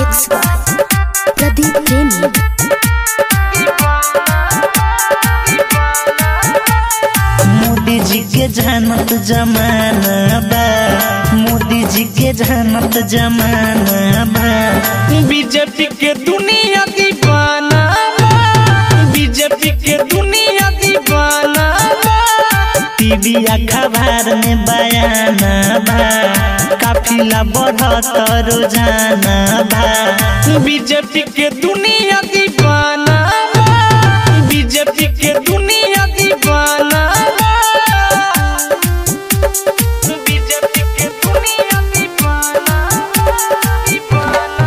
Mix by Pradeep Premi. Modi जी के जानत जमाना बा मोदी जी के जानत जमाना बा बीजेपी के दुनिया दीवाना बा। बीजेपी के दुनिया दीवाना बा। टीवी अखबार में बयाना बा काफिला बढ़त रोजाना बा बीजेपी के दुनिया दीवाना बा। बीजेपी के दुनिया दीवाना बा। बीजेपी के दुनिया दीवाना बा। दीवाना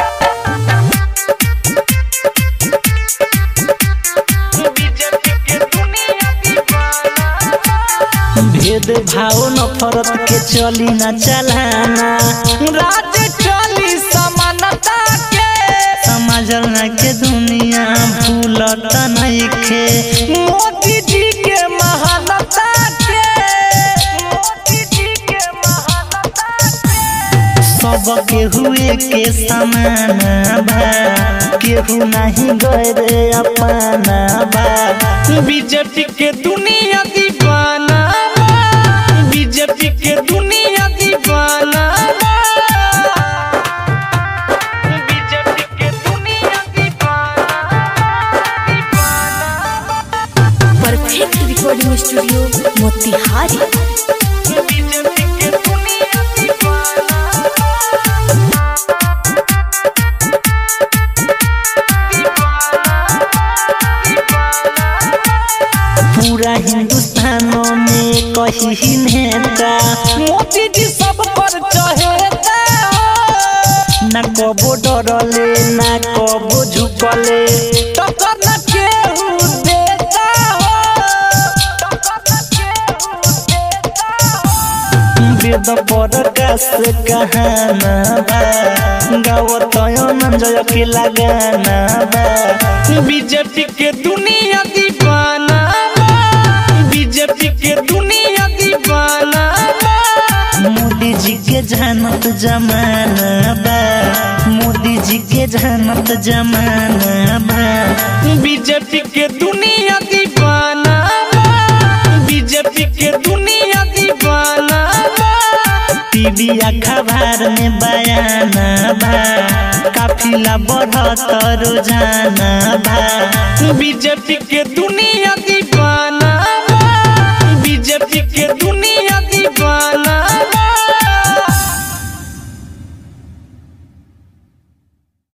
बीजेपी के दुनिया दीवाना बा। भेद भाव नफरत के चली न चलाना राज चली समानता के समझना के दुनिया भूलत नइखे मोदी जी के महानता के मोदी जी के महानता के सब केहुए के समान बा केहू नहीं गए अपना बा बीजेपी के दुनिया दीवाना बा। बीजेपी के दुनिया दीवाना बा। बीजेपी के दुनिया दीवाना दीवाना बा। Perfect recording studio, Motihari. BJP के दुनिया दीवाना पूरा हिंदुस्तानों में कही नेता मोदी जी सब पर चहेता न कबो डरले न कबो झुकले टक्कर न केहू देता हो टक्कर न केहू देता हो वेद प्रकाश कहाना बा गावत जय के लगाना बा बीजेपी के दुनिया दीवाना बा। बीजेपी के दुनिया दीवाना बा। मोदी जी के जानत जमाना बा मोदी जी के जानत जमाना बा बीजेपी के दुनिया दीवाना बा। बीजेपी के दुनिया दीवाना बा। टीवी अखबार में बयाना बा काफिला बढ़त रोजाना बा बीजेपी के दुनिया